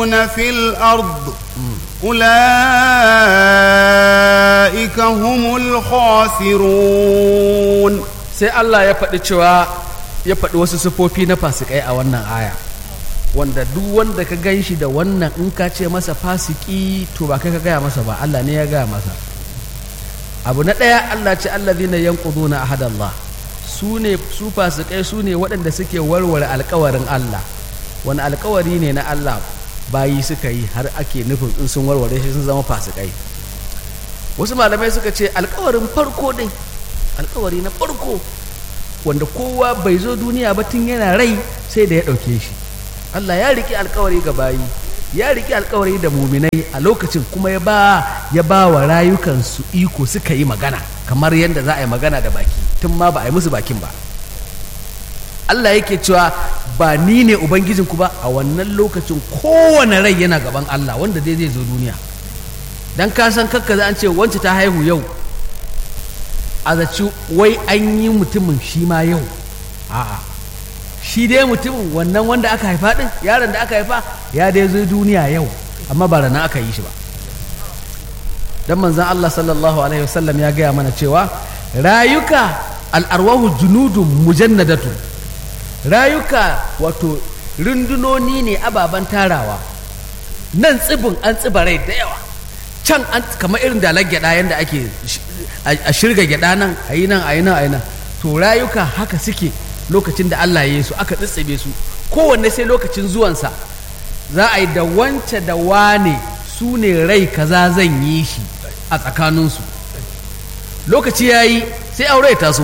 في الأرض أولئك هم الخاسرون sai Allah ya faɗi cewa ya faɗi wasu sufofi na fasikai a wannan aya wanda duk wanda ka gan shi da wannan in ka ce masa fasiki to ba kai ka gaya masa ba Allah ne ya gaya masa abu na ɗaya Allah ce allazina yanquduna ahadallah su ne su fasikai su ne waɗanda suke warware alkawarin Allah wani alkawari ne na Allah bayi suka yi har ake nufin in sun warware shi sun zama fasikai wasu malamai suka ce alkawarin farko dai alkawari na farko wanda kowa bai zo duniya ba tun yana rai sai da ya ɗauke shi Allah ya riki alkawari ga bayi ya riki alkawari da muminai a lokacin kuma ya ba ya ba wa rayukansu iko suka yi magana kamar yadda za a yi magana da baki tun ma ba a yi musu bakin ba Allah yake cewa ba ni ne ubangijinku ba a wannan lokacin kowane rai yana gaban Allah wanda dai zai zo duniya dan ka san kakka za an ce wance ta haihu yau a zaci wai an yi mutumin shi ma yau a'a shi dai mutumin wannan wanda aka haifa din yaron da aka haifa ya dai zo duniya yau amma ba rana aka yi shi ba dan manzon Allah sallallahu alaihi wasallam ya gaya mana cewa rayuka al'arwahu junudun mujannadatu rayuka wato rundunoni ne ababen tarawa nan tsibin an tsiba rai da yawa can an kamar irin dalar gyada yadda ake a shirga gyada nan a yi nan a yi nan a yi nan to rayuka haka suke lokacin da Allah ya yi su aka tsitsibe su kowanne sai lokacin zuwansa za a yi da wance da wane su ne rai kaza zan yi shi a tsakaninsu lokaci ya yi sai aure ya taso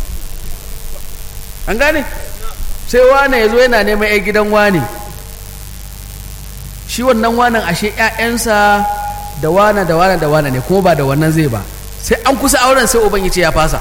an gane sai wane ya zo yana neman 'yan gidan wane shi wannan wanan ashe 'ya'yansa da wane da wane da wane ne kuma ba da wannan zai ba sai an kusa auren sai uban ya ce ya fasa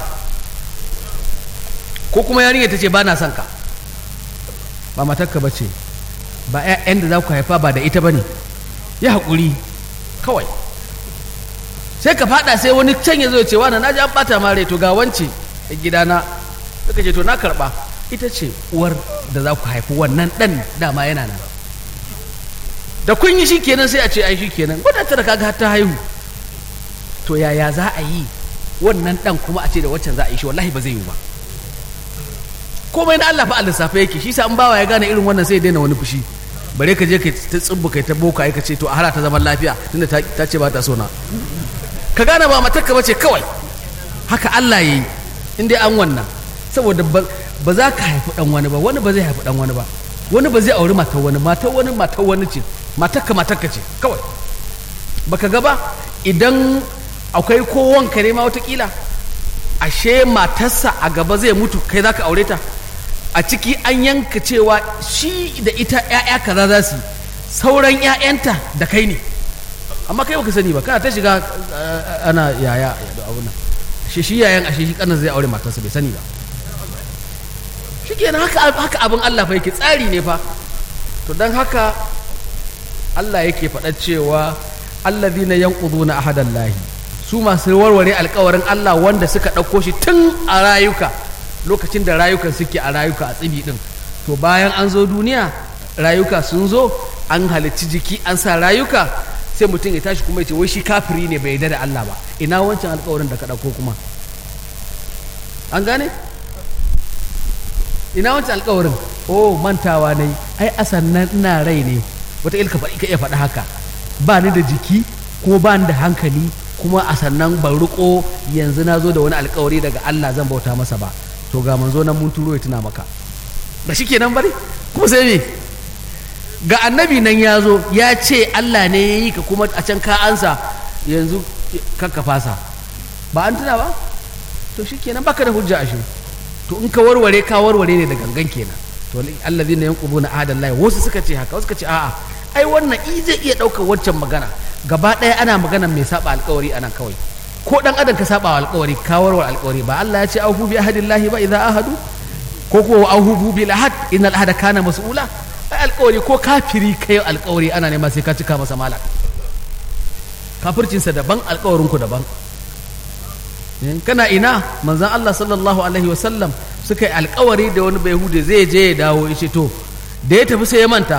ko kuma yarinya ta ce ba na son ka ba matarka ba ce ba 'ya'yan da za ku haifa ba da ita ba ne ya haƙuri kawai sai ka fada sai wani can ya zo ya ce wani na ji an bata mare to ga wance a gidana suka ce to na karba ita ce uwar da za ku haifi wannan dan dama yana nan da kun yi shi kenan sai a ce ai shi kenan wadata da kaga ta haihu to yaya za a yi wannan dan kuma a ce da waccan za a yi shi wallahi ba zai yi ba komai na Allah fa Allah safa yake shi sa an bawa ya gane irin wannan sai ya daina wani fushi bare ka je ka ta tsubbu kai ta boka ka ce to a hara ta zaman lafiya tunda ta ce ba ta so na ka gane ba matarka ba ce kawai haka Allah ya yi in dai an wannan saboda ba za ka haifi dan wani ba wani ba zai haifi dan wani ba wani ba zai auri matar wani matar wani matar wani ce matarka matarka ce kawai baka ga ba idan akwai ko wanka ne ma watakila ashe matarsa a gaba zai mutu kai za ka aure ta a ciki an yanka cewa shi da ita 'ya'ya kaza za su sauran 'ya'yanta da kai ne amma kai baka sani ba kana ta shiga ana yaya da abun nan shi shi yayan ashe shi kanan zai aure matarsa bai sani ba shikenan haka haka abin Allah fa yake tsari ne fa to dan haka Allah yake faɗa cewa alladhina yanquduna ahadallahi su masu warware alkawarin Allah wanda suka ɗauko shi tun a rayuka lokacin da rayukan suke a rayuka a tsibi ɗin to bayan an zo duniya rayuka sun zo an halicci jiki an sa rayuka sai mutum ya tashi kuma ya ce wai shi kafiri ne bai yarda da Allah ba ina wancan alkawarin da ka ɗauko kuma an gane ina wancan alkawarin oh mantawa ne ai asannan ina rai ne wata ilka faɗi ka iya faɗi haka ba ni da jiki kuma ba ni da hankali kuma a sannan ban riko yanzu na zo da wani alkawari daga Allah zan bauta masa ba to ga manzo nan mun turo ya tuna maka ba shi kenan bari kuma sai me ga annabi nan ya zo ya ce Allah ne ya yi ka kuma a can ka ansa yanzu kakka fasa ba an tuna ba to shi kenan baka da hujja ashe to in ka warware ka warware ne da gangan kenan to allazina yanqubuna ahadallahi wasu suka ce haka wasu suka ce a'a ai wannan i zai iya ɗaukar waccan magana gaba ɗaya ana magana mai saba alkawari anan kawai ko dan adam ka saba wa alkawari ka warware alkawari ba Allah ya ce auhu bi ahadillahi ba idza ahadu ko ko auhu bil ahad innal ahada kana mas'ula ai alkawari ko kafiri kai alkawari ana nema sai ka cika masa mala kafircinsa daban alkawarin ku daban kana ina manzon Allah sallallahu alaihi wasallam suka yi alkawari da wani bai zai je ya dawo ya ce to da ya tafi sai ya manta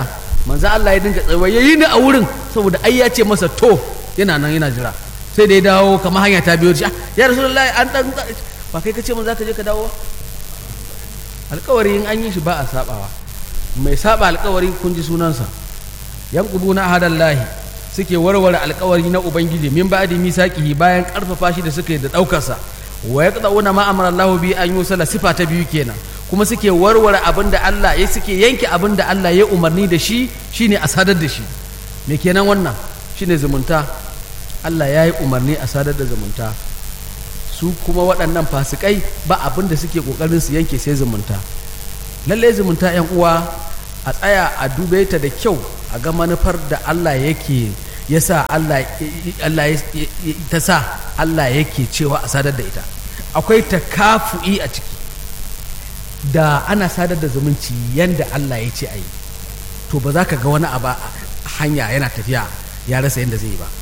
manzo Allah ya dinga tsaye yayi ni a wurin saboda ai ya ce masa to yana nan yana jira sai da ya dawo kamar hanya ta biyo shi ya rasulullahi an dan ba kai kace mun za ka je ka dawo alƙawari in an yi shi ba a sabawa mai saba alƙawari kun ji sunansa yanquduna ahadallahi suke warware alƙawari na ubangiji min ba'di misaqihi bayan karfafa shi da suke da daukar sa wa yaqta'una ma amara Allah bi an yusala sifa ta biyu kenan kuma suke warware abin da Allah ya suke yanke abin da Allah ya umarni da shi shine a sadar da shi me kenan wannan shine zumunta Allah ya yi umarni a sadar da zumunta su kuma waɗannan fasikai ba abin da suke ƙoƙarin su yanke sai zumunta lallai zumunta yan uwa a tsaya a dube ta da kyau a ga manufar da Allah yake ya sa Allah ta sa Allah yake cewa a sadar da ita akwai takafu'i a ciki da ana sadar da zumunci yanda Allah ya ce a yi to ba za ka ga wani abu hanya yana tafiya ya rasa yadda zai yi ba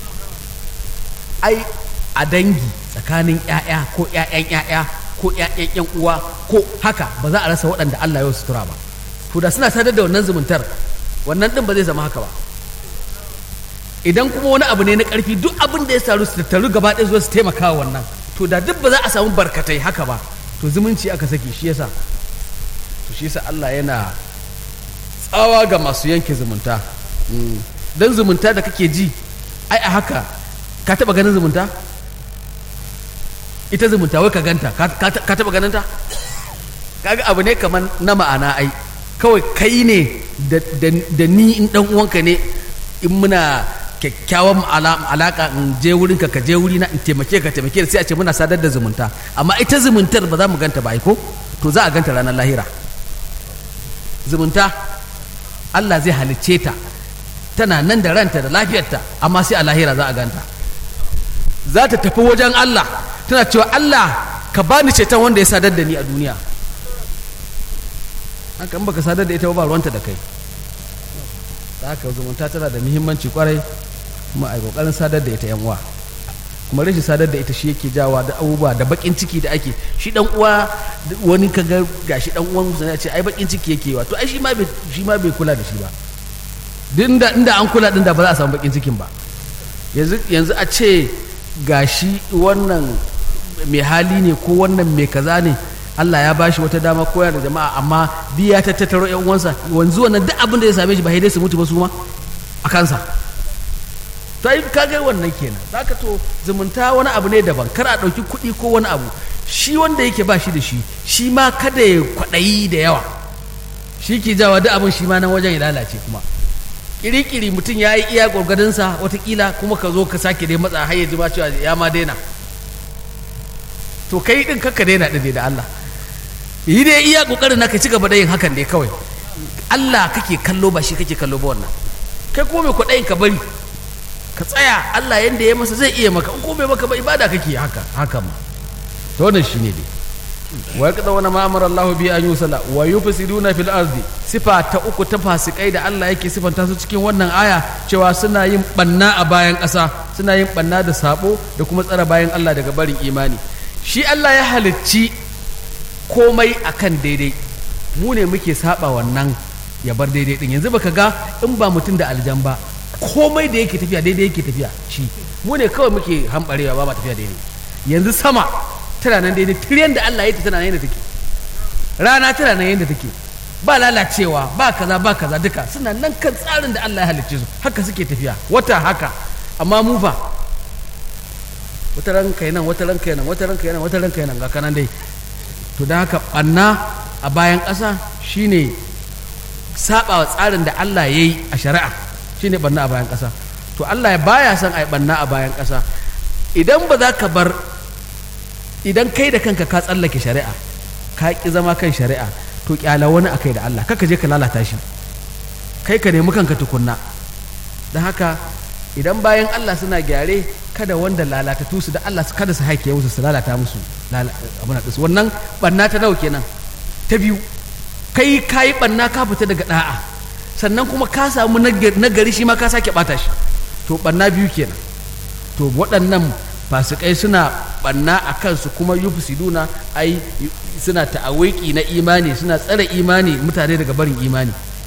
ai a dangi tsakanin 'ya'ya ko 'ya'yan 'ya'ya ko 'ya'yan 'yan uwa ko haka ba za a rasa waɗanda Allah ya sutura ba to da suna sadar da wannan zumuntar wannan ɗin ba zai zama haka ba idan kuma wani abu ne na ƙarfi duk abin da ya taru su tattaru gaba ɗaya zuwa su taimaka wa wannan to da duk ba za a samu barkatai haka ba to zumunci aka saki shi yasa to shi yasa Allah yana tsawa ga masu yanke zumunta dan zumunta da kake ji ai a haka ka taba ganin zumunta ita zumunta wai ka ganta ka taba ganin ta kaga abu ne kamar na ma'ana ai kawai kai ne da ni in dan uwanka ne in muna kyakkyawan alaka in je wurin ka je wuri na in taimake ka taimake sai a ce muna sadar da zumunta amma ita zumuntar ba za mu ganta ba ai ko to za a ganta ranar lahira zumunta Allah zai halicce ta tana nan da ranta da lafiyarta amma sai a lahira za a ganta za ta tafi wajen Allah tana cewa Allah ka bani ceton wanda ya sadar da ni a duniya haka in baka sadar da ita ba ruwanta da kai haka zumunta tana da muhimmanci kwarai kuma a kokarin sadar da ita yan uwa kuma rashin sadar da ita shi yake jawa da abubuwa da bakin ciki da ake shi dan uwa wani ka ga gashi dan uwan musa ya ce ai bakin ciki yake wa to ai shi ma bai shi ma bai kula da shi ba inda inda an kula din da ba za a samu bakin cikin ba yanzu yanzu a ce gashi wannan mai hali ne ko wannan mai kaza ne Allah ya bashi wata dama koya da jama'a amma biya ta tattaro yan uwansa wanzu wannan duk abin da ya same shi ba dai su mutu ba su ma a kansa to ai kaga wannan kenan zaka to zumunta wani abu ne daban kar a ɗauki kuɗi ko wani abu shi wanda yake ba shi da shi shi ma kada ya kwaɗayi da yawa shi ke jawa duk abin shi ma nan wajen ya lalace kuma kiri-kiri mutum ya yi iya gwargwadonsa watakila kuma ka zo ka sake dai matsa har ya ji ma cewa ya ma daina to kai din kakka daina ɗin da Allah yi dai iya kokarin naka ci gaba da yin hakan dai kawai Allah kake kallo ba shi kake kallo ba wannan kai kuma mai kwaɗayin ka bari ka tsaya Allah yanda ya masa zai iya maka in ko bai maka ba ibada kake haka haka ma to wannan shine dai wa yaqda wa ma amara Allah bi an yusala wa yufsiduna fil ardi sifa ta uku ta fasikai da Allah yake sifanta su cikin wannan aya cewa suna yin banna a bayan ƙasa suna yin banna da sabo da kuma tsara bayan Allah daga barin imani shi Allah ya halicci komai akan daidai mu ne muke saba wannan ya bar daidai din yanzu baka ga in ba mutum da aljan ba komai da yake tafiya daidai yake tafiya shi mu ne kawai muke hambarewa ba ba tafiya daidai yanzu sama tana nan daidai tiryan da Allah ya ta tana nan yadda take rana tana nan yadda take ba lalacewa ba kaza ba kaza duka suna nan kan tsarin da Allah ya halicce su haka suke tafiya wata haka amma mu fa wata ran kai nan wata ran kai nan wata ran kai nan wata ran kai nan ga kanan dai to da haka banna a bayan ƙasa shine saba wa tsarin da Allah ya yi a shari'a shine banna a bayan ƙasa to Allah ya baya son ai banna a bayan ƙasa idan ba za ka bar idan kai da kanka ka tsallake shari'a ka ƙi zama kan shari'a to kyala wani a kai da Allah kaka je ka lalata shi kai ka nemi kanka tukunna don haka idan bayan Allah suna gyare kada wanda lalata su da Allah kada su haike musu su lalata musu abin da wannan banna ta nawa kenan ta biyu kai ka yi banna ka fita daga da'a sannan kuma ka samu nagari shi ma ka sake bata shi to banna biyu kenan to waɗannan fasikai suna banna a kansu kuma yufsiduna ai suna ta'awiki na imani suna tsare imani mutane daga barin imani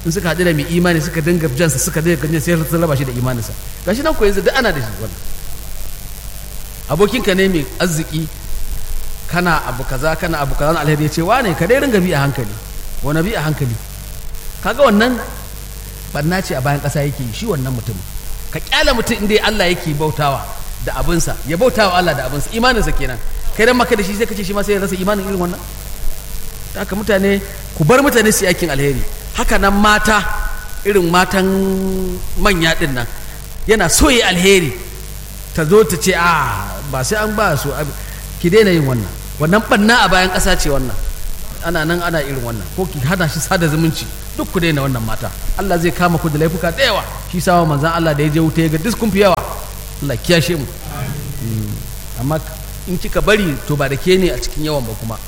in suka haɗu da mai imani suka dinga jansa suka dinga ganin sai sun raba shi da imaninsa gashi nan ko yanzu duk ana da shi wannan abokinka ne mai arziki kana abu kaza kana abu kaza na alheri ya ce wane ka dai ringa bi a hankali wani bi a hankali kaga wannan barna ce a bayan ƙasa yake yi shi wannan mutum ka kyala mutum inda Allah yake bautawa da abinsa ya bautawa Allah da abinsa imaninsa kenan kai dan maka da shi sai kace shi ma sai ya rasa imanin irin wannan haka mutane ku bar mutane su yi aikin alheri haka nan mata irin matan manya din nan yana so yi alheri ta zo ta ce a ba sai an ba su ki daina yin wannan wannan banna a bayan ƙasa ce wannan ana nan ana irin wannan ko ki hana shi sada zumunci duk ku daina wannan mata Allah zai kama ku da laifuka da yawa shi sawa manzan Allah da ya je wuta ya ga duk kun fi yawa Allah kiyashe mu amma in kika bari to ba da ke ne a cikin yawan ba kuma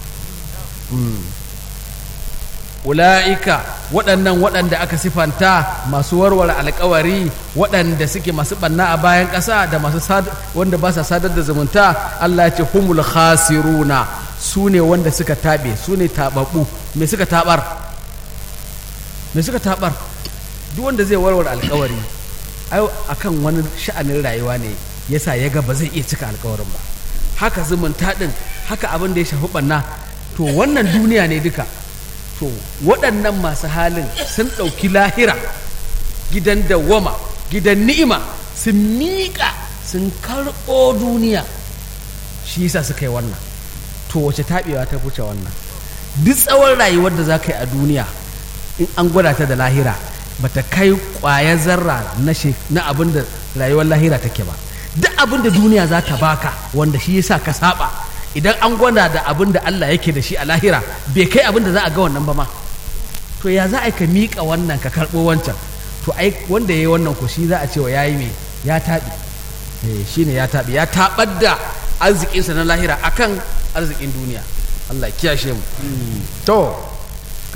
ula'ika waɗannan waɗanda aka sifanta masu warware alkawari waɗanda suke masu ɓanna a bayan ƙasa da masu wanda ba sa sadar da zumunta Allah ya ce humul khasiruna su ne wanda suka taɓe su ne taɓaɓɓu me suka taɓar me suka taɓar duk wanda zai warware alkawari ai akan wani sha'anin rayuwa ne yasa ya ga ba zai iya cika alkawarin ba haka zumunta ɗin haka abin da ya shafi ɓanna to wannan duniya ne duka to waɗannan masu halin sun ɗauki lahira gidan dawwama gidan ni'ima sun miƙa sun karɓo duniya shi yasa suka yi wannan to wace taɓewa ta wuce wannan duk tsawon rayuwar da za ka yi a duniya in an gwada ta da lahira bata kai ƙwayar zarra na abin da rayuwar lahira take ba duk abin da duniya za ta baka wanda shi yasa ka saba idan an gwada da abin da Allah yake da shi a lahira bai kai abin da za a ga wannan ba ma to ya za a ka miƙa wannan ka karɓo wancan to ai wanda ya yi wannan ko shi za a ce wa ya yi mai ya taɓi shi ne ya taɓi ya taɓar da arzikinsa na lahira akan arzikin duniya Allah kiyashe mu to